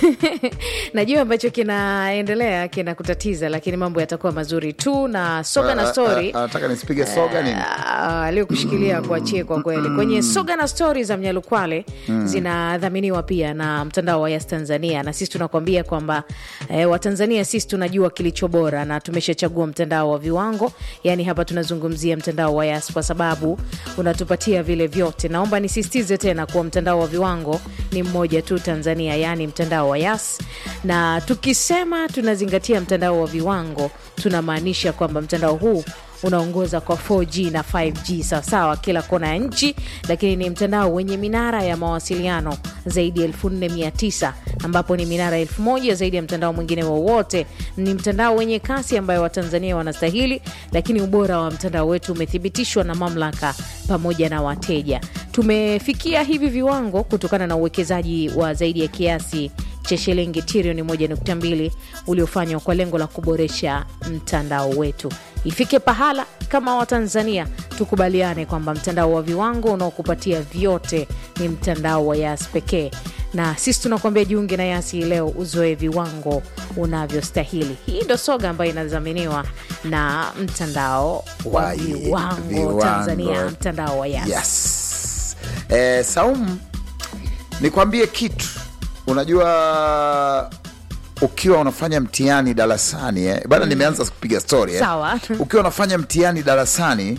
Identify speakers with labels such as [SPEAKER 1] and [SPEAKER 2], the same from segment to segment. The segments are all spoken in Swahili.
[SPEAKER 1] najua ambacho kinaendelea kinakutatiza lakini mambo yatakuwa mazuri tu na soga na story
[SPEAKER 2] anataka nisipige soga nini
[SPEAKER 1] Ah, aliyokushikilia kuachie kwa kweli kwenye soga na stori za mnyalukwale zinadhaminiwa pia na mtandao wa yas tanzania na sisi tunakwambia kwamba eh, watanzania sisi tunajua kilicho bora na tumeshachagua mtandao wa viwango yaani hapa tunazungumzia mtandao wa yas kwa sababu unatupatia vile vyote naomba nisisitize tena kuwa mtandao wa viwango ni mmoja tu tanzania yaani mtandao wa yas na tukisema tunazingatia mtandao wa viwango tunamaanisha kwamba mtandao huu unaongoza kwa 4G na 5G sawasawa kila kona ya nchi, lakini ni mtandao wenye minara ya mawasiliano zaidi ya 4900 ambapo ni minara 1000 zaidi ya mtandao mwingine wowote. Ni mtandao wenye kasi ambayo Watanzania wanastahili, lakini ubora wa mtandao wetu umethibitishwa na mamlaka pamoja na wateja. Tumefikia hivi viwango kutokana na uwekezaji wa zaidi ya kiasi cha shilingi trilioni 1.2 uliofanywa kwa lengo la kuboresha mtandao wetu. Ifike pahala kama Watanzania tukubaliane kwamba mtandao wa viwango unaokupatia vyote ni mtandao wa Yas pekee, na sisi tunakuambia jiunge na Yasi leo uzoe viwango unavyostahili. Hii ndo soga ambayo inadhaminiwa na mtandao wa
[SPEAKER 2] Wa-
[SPEAKER 1] viwango
[SPEAKER 2] viwango.
[SPEAKER 1] Tanzania, mtandao wa Yas.
[SPEAKER 2] yes. eh, Saumu, nikwambie kitu unajua ukiwa unafanya mtihani darasani eh, bana nimeanza kupiga story eh.
[SPEAKER 1] Sawa.
[SPEAKER 2] ukiwa unafanya mtihani darasani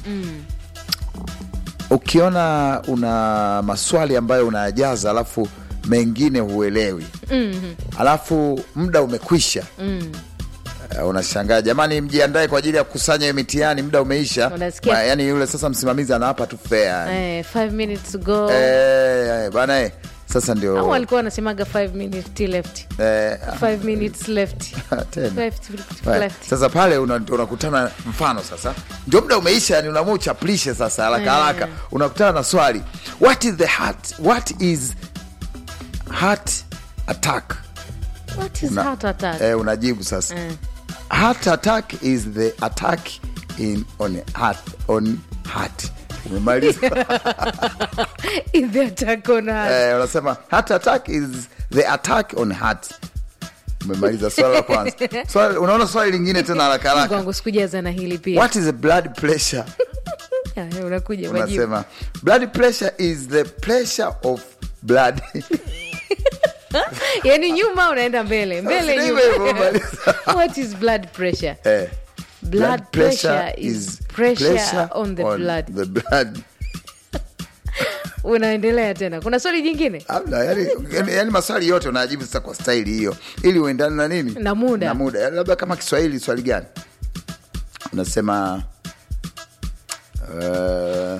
[SPEAKER 2] ukiona una maswali ambayo unayajaza alafu mengine huelewi alafu muda umekwisha Uh, unashangaa jamani, mjiandae kwa ajili ya kukusanya hiyo mitihani, muda umeisha.
[SPEAKER 1] Unasikia?
[SPEAKER 2] Ma- Yani yule sasa msimamizi anawapa tu fea
[SPEAKER 1] Eh, five minutes to go
[SPEAKER 2] eh, bana eh, sasa
[SPEAKER 1] au
[SPEAKER 2] ndio
[SPEAKER 1] walikuwa wanasemaga five minutes till left
[SPEAKER 2] eh,
[SPEAKER 1] five minutes left
[SPEAKER 2] tena.
[SPEAKER 1] Five to-
[SPEAKER 2] Right.
[SPEAKER 1] left
[SPEAKER 2] Sasa pale una- unakutana mfano sasa ndio muda umeisha, yani unaamua uchapulishe sasa haraka haraka, unakutana na swali what is the heart, what is heart attack?
[SPEAKER 1] what is
[SPEAKER 2] Una-
[SPEAKER 1] heart attack
[SPEAKER 2] Eh, unajibu sasa
[SPEAKER 1] Eh.
[SPEAKER 2] heart attack is the attack in on heart on heart. Umemaliza
[SPEAKER 1] in the attack on heart
[SPEAKER 2] eh, unasema heart attack is the attack on heart. Umemaliza swali la kwanza. Swali, unaona swali lingine tena haraka haraka.
[SPEAKER 1] kwangu sikujaza na hili pia
[SPEAKER 2] What is the blood pressure?
[SPEAKER 1] Ya, unakuja majibu
[SPEAKER 2] Unasema blood pressure is the pressure of blood.
[SPEAKER 1] yani nyuma unaenda mbele mbele
[SPEAKER 2] Sasa
[SPEAKER 1] nyuma
[SPEAKER 2] hivyo hivyo, maliza.
[SPEAKER 1] what is blood pressure
[SPEAKER 2] eh,
[SPEAKER 1] blood pressure is pressure on the
[SPEAKER 2] on
[SPEAKER 1] blood
[SPEAKER 2] the blood.
[SPEAKER 1] unaendelea tena kuna swali jingine
[SPEAKER 2] Hamna, yani, yani, yani maswali yote unajibu sasa kwa staili hiyo ili uendane na nini
[SPEAKER 1] Na muda.
[SPEAKER 2] na muda Yani labda kama Kiswahili swali gani unasema uh,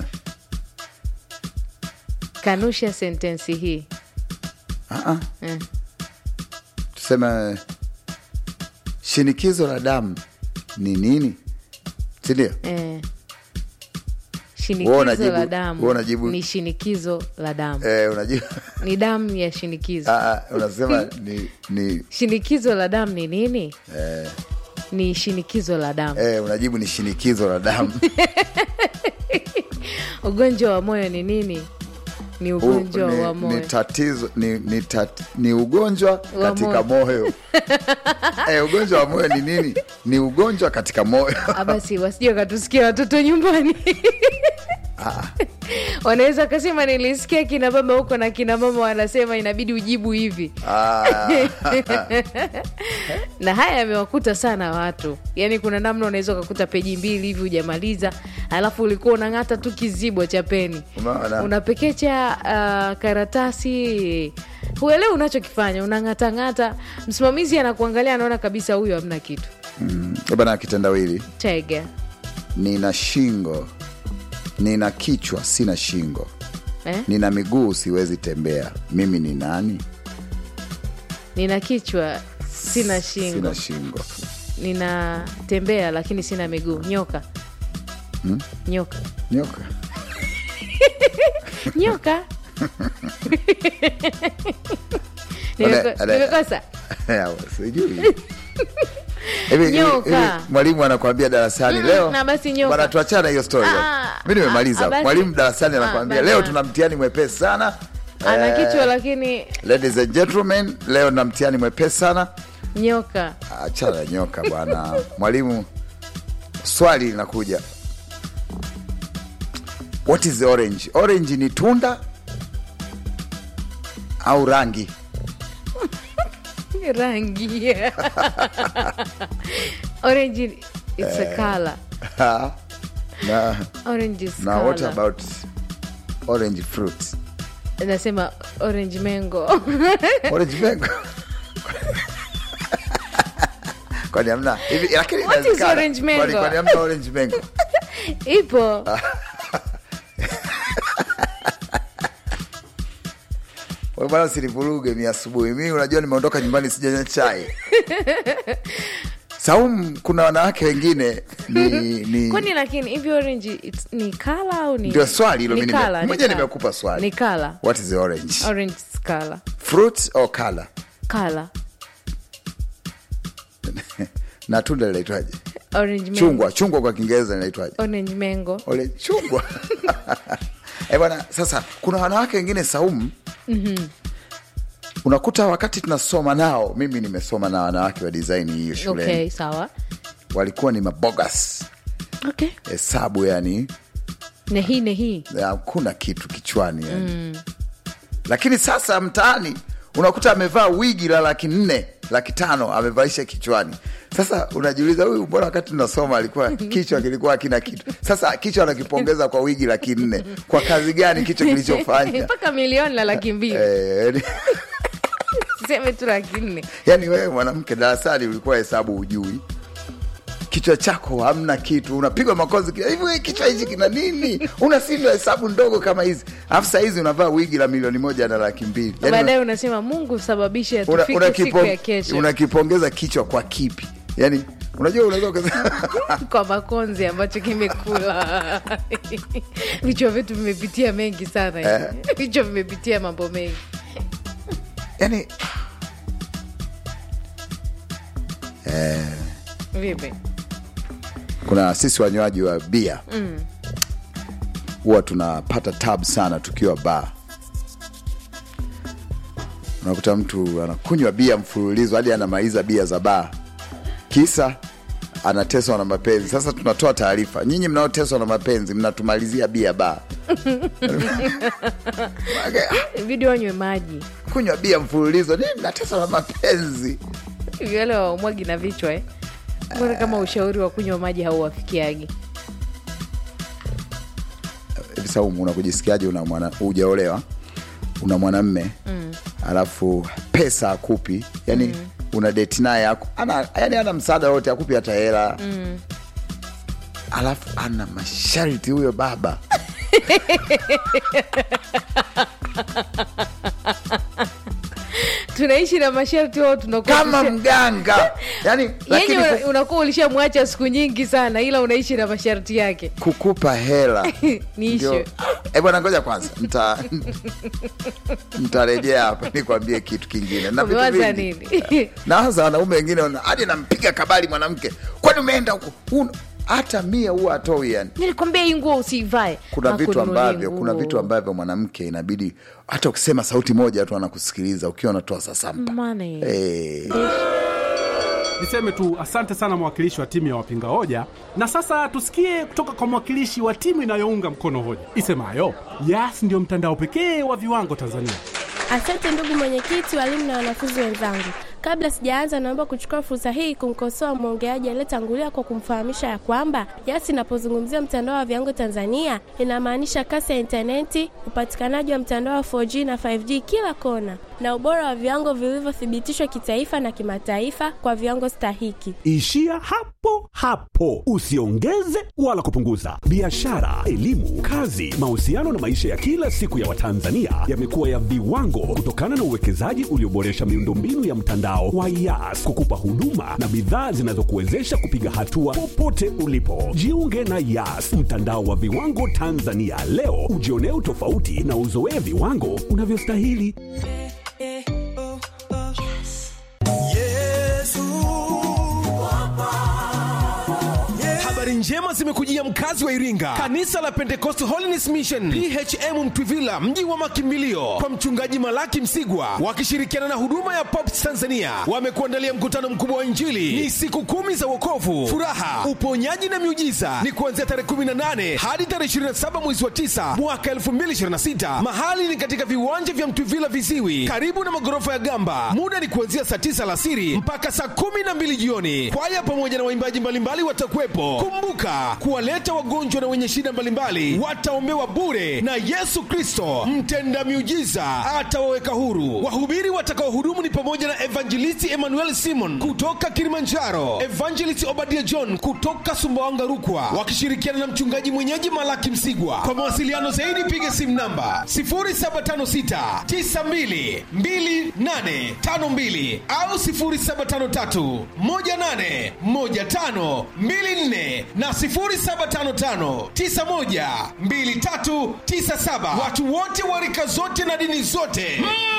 [SPEAKER 1] kanusha sentensi hii
[SPEAKER 2] uh-uh.
[SPEAKER 1] Eh.
[SPEAKER 2] tuseme shinikizo la damu ni nini sindio
[SPEAKER 1] eh.
[SPEAKER 2] Wewe
[SPEAKER 1] shinikizo
[SPEAKER 2] unajibu-
[SPEAKER 1] la damu
[SPEAKER 2] wewe unajibu-
[SPEAKER 1] ni shinikizo la damu
[SPEAKER 2] eh, unajua
[SPEAKER 1] ni damu ya shinikizo
[SPEAKER 2] Ah, ah, unasema ni, ni
[SPEAKER 1] shinikizo la damu ni nini
[SPEAKER 2] eh,
[SPEAKER 1] ni shinikizo la damu
[SPEAKER 2] eh, unajibu ni shinikizo la damu
[SPEAKER 1] ugonjwa wa moyo ni nini ni
[SPEAKER 2] U-
[SPEAKER 1] ugonjwa
[SPEAKER 2] ni,
[SPEAKER 1] wa moyo
[SPEAKER 2] ni tatizo ni, ni, tat, ni ugonjwa
[SPEAKER 1] Wa
[SPEAKER 2] katika moyo eh, ugonjwa wa moyo ni nini ni ugonjwa katika moyo
[SPEAKER 1] Ah, basi wasije wakatusikia watoto nyumbani wanaweza wakasema nilisikia kina baba huko na kina mama wanasema inabidi ujibu hivi
[SPEAKER 2] Ah,
[SPEAKER 1] na haya yamewakuta sana watu yaani kuna namna unaweza ukakuta peji mbili hivi hujamaliza alafu ulikuwa unang'ata tu kizibwa cha peni
[SPEAKER 2] Umeona?
[SPEAKER 1] unapekecha uh, karatasi huelewi unachokifanya unang'atang'ata msimamizi anakuangalia anaona kabisa huyu hamna kitu
[SPEAKER 2] mm, bana kitendawili
[SPEAKER 1] tega
[SPEAKER 2] nina shingo nina kichwa sina shingo
[SPEAKER 1] eh?
[SPEAKER 2] nina miguu siwezi tembea mimi ni nani
[SPEAKER 1] nina kichwa sina shingo
[SPEAKER 2] sina shingo
[SPEAKER 1] ninatembea lakini sina miguu nyoka nyoka
[SPEAKER 2] nyoka
[SPEAKER 1] nyoka Nimeko-
[SPEAKER 2] Ole, ole.
[SPEAKER 1] nimekosa
[SPEAKER 2] Ya, sijui Hivi- hivi-
[SPEAKER 1] Nyoka.
[SPEAKER 2] hivi mwalimu anakwambia darasani
[SPEAKER 1] Mm,
[SPEAKER 2] leo
[SPEAKER 1] na basi nyoka.
[SPEAKER 2] bwana tuachana hiyo story
[SPEAKER 1] Ah,
[SPEAKER 2] mi nimemaliza
[SPEAKER 1] ah, basi.
[SPEAKER 2] mwalimu darasani
[SPEAKER 1] Ah,
[SPEAKER 2] anakwambia
[SPEAKER 1] bana.
[SPEAKER 2] leo tuna mtihani mwepesi sana
[SPEAKER 1] ana kichwa lakini
[SPEAKER 2] ladies and gentlemen leo na mtihani mwepesi sana
[SPEAKER 1] nyoka
[SPEAKER 2] achana na nyoka bwana mwalimu swali linakuja what is the orange orange ni tunda au rangi
[SPEAKER 1] rangi orange it's a color
[SPEAKER 2] Ha? na,
[SPEAKER 1] orange is
[SPEAKER 2] na what
[SPEAKER 1] color.
[SPEAKER 2] about orange fruit
[SPEAKER 1] nasema orange mango
[SPEAKER 2] orange mango kwani hamna hivi lakini
[SPEAKER 1] What is
[SPEAKER 2] inawezekana.
[SPEAKER 1] orange mango?
[SPEAKER 2] Kwani- kwani hamna orange mango
[SPEAKER 1] ipo
[SPEAKER 2] Wewe bwana usinivuruge mi asubuhi mi unajua nimeondoka nyumbani sijanywa chai Saumu, kuna wanawake wengine ni, ni
[SPEAKER 1] kwani lakini hivi orange it's- ni kala au ni
[SPEAKER 2] ndio swali hilo
[SPEAKER 1] Ni
[SPEAKER 2] mi nime-
[SPEAKER 1] colour, ni
[SPEAKER 2] moja
[SPEAKER 1] colour.
[SPEAKER 2] nimekupa swali
[SPEAKER 1] ni kala
[SPEAKER 2] what is the orange
[SPEAKER 1] orange is kala
[SPEAKER 2] fruit or color
[SPEAKER 1] kala
[SPEAKER 2] na tunda linaitwaje
[SPEAKER 1] orange mango
[SPEAKER 2] chungwa chungwa kwa kiingereza linaitwaje
[SPEAKER 1] orange mango
[SPEAKER 2] ole chungwa Eh bwana sasa kuna wanawake wengine saumu mm-hmm. unakuta wakati tunasoma nao mimi nimesoma na wanawake wa design hiyo shuleni
[SPEAKER 1] okay sawa
[SPEAKER 2] walikuwa ni mabogas
[SPEAKER 1] okay
[SPEAKER 2] hesabu yani
[SPEAKER 1] nehi nehi
[SPEAKER 2] hakuna kitu kichwani yani. mm. lakini sasa mtaani unakuta amevaa wigi la laki nne laki tano amevaisha kichwani sasa unajiuliza huyu mbona wakati tunasoma alikuwa kichwa kilikuwa akina kitu sasa kichwa anakipongeza kwa wigi laki nne kwa kazi gani kichwa kilichofanya
[SPEAKER 1] mpaka milioni la laki mbili
[SPEAKER 2] Eh, yani-
[SPEAKER 1] seme tu laki nne
[SPEAKER 2] yani wewe mwanamke darasani ulikuwa hesabu ujui kichwa chako hamna kitu unapigwa makozi kila- hivi wewe kichwa hichi kina nini unasindwa hesabu ndogo kama hizi alafu saa hizi unavaa wigi la milioni moja na laki mbili yani
[SPEAKER 1] baadaye unasema mungu sababishe
[SPEAKER 2] una-
[SPEAKER 1] tufike
[SPEAKER 2] una-
[SPEAKER 1] siku
[SPEAKER 2] unakipo-
[SPEAKER 1] ya kesho
[SPEAKER 2] unakipongeza kichwa kwa kipi yani unajua unaweza ukasema
[SPEAKER 1] kwa makonzi ambacho kimekula vichwa vyetu vimepitia mengi sana vichwa vimepitia mambo mengi
[SPEAKER 2] yani
[SPEAKER 1] vipi
[SPEAKER 2] kuna sisi wanywaji wa bia huwa tunapata tab sana tukiwa baa unakuta mtu anakunywa bia mfululizo hadi anamaliza bia za baa kisa anateswa na mapenzi sasa tunatoa taarifa nyinyi mnaoteswa na mapenzi mnatumalizia bia baa
[SPEAKER 1] ibidi wanywe maji
[SPEAKER 2] kunywa bia mfululizo nini mnateswa na mapenzi
[SPEAKER 1] Hivi wale waumwagi na vichwa eh? mbona kama ushauri wa kunywa maji hauwafikiagi
[SPEAKER 2] hivi Saumu, unakujisikiaje? Una mwana hujaolewa, una mwanamme mm. alafu pesa akupi, yani mm. una deti naye aku- ana, yani ana msaada wote, akupi hata hela mm. alafu ana masharti huyo baba
[SPEAKER 1] tunaishi na masharti wao tunakuwa
[SPEAKER 2] kama
[SPEAKER 1] tusha-
[SPEAKER 2] mganga yani, lakini
[SPEAKER 1] yenye
[SPEAKER 2] ku-
[SPEAKER 1] una- unakuwa ulishamwacha siku nyingi sana ila unaishi na masharti yake
[SPEAKER 2] kukupa hela
[SPEAKER 1] Ni
[SPEAKER 2] ndio-
[SPEAKER 1] issue.
[SPEAKER 2] Eh bwana, ngoja kwanza mta mtarejea hapa nikwambie kitu kingine na vitu
[SPEAKER 1] umewaza
[SPEAKER 2] vingi.
[SPEAKER 1] nini
[SPEAKER 2] naanza wanaume wengine wana- hadi nampiga kabali mwanamke kwani umeenda huko Huna- hata mia huwa atoi yani
[SPEAKER 1] nilikwambia hii nguo usiivae
[SPEAKER 2] kuna vitu
[SPEAKER 1] Hakununulia
[SPEAKER 2] ambavyo kuna
[SPEAKER 1] nguo.
[SPEAKER 2] vitu ambavyo mwanamke inabidi hata ukisema sauti moja tu anakusikiliza ukiwa unatoa sasampa
[SPEAKER 1] Money.
[SPEAKER 2] Eh,
[SPEAKER 3] Niseme tu asante sana mwakilishi wa timu ya wapinga hoja, na sasa tusikie kutoka kwa mwakilishi wa timu inayounga mkono hoja isemayo Yas ndio mtandao pekee wa viwango Tanzania.
[SPEAKER 4] Asante ndugu mwenyekiti, walimu na wanafunzi wenzangu. Kabla sijaanza, naomba kuchukua fursa hii kumkosoa mwongeaji aliyetangulia kwa kumfahamisha ya kwamba Yas inapozungumzia mtandao wa viwango Tanzania inamaanisha kasi ya intaneti, upatikanaji wa mtandao wa 4G na 5G kila kona, na ubora wa viwango vilivyothibitishwa kitaifa na kimataifa kwa viwango stahiki.
[SPEAKER 5] Ishia hapo hapo, usiongeze wala kupunguza. Biashara, elimu, kazi, mahusiano na maisha ya kila siku ya Watanzania yamekuwa ya viwango kutokana na uwekezaji ulioboresha miundombinu ya mtandao wa Yas kukupa huduma na bidhaa zinazokuwezesha kupiga hatua popote ulipo. Jiunge na Yas, mtandao wa viwango Tanzania leo, ujionee utofauti na uzoee viwango unavyostahili.
[SPEAKER 6] Habari njema zimekujia mkazi wa iringa kanisa la pentecost holiness mission phm mtwivila mji wa makimbilio kwa mchungaji malaki msigwa wakishirikiana na huduma ya pops tanzania wamekuandalia mkutano mkubwa wa injili ni siku kumi za wokovu furaha uponyaji na miujiza ni kuanzia tarehe 18 hadi tarehe 27 mwezi wa 9 mwaka 2026 mahali ni katika viwanja vya mtwivila viziwi karibu na magorofa ya gamba muda ni kuanzia saa 9 alasiri mpaka saa 12 jioni kwaya pamoja na waimbaji mbalimbali watakuwepo kumbuka kuwaleta wagonjwa na wenye shida mbalimbali wataombewa bure na yesu kristo mtenda miujiza atawaweka huru wahubiri watakaohudumu ni pamoja na evangelisti emmanuel simon kutoka kilimanjaro evangelist obadia john kutoka sumbawanga rukwa wakishirikiana na mchungaji mwenyeji malaki msigwa kwa mawasiliano zaidi piga simu namba 0756 92 2852 au 0753 18 15 24 na 0755 91 2397 watu wote wa rika zote na dini zote mm.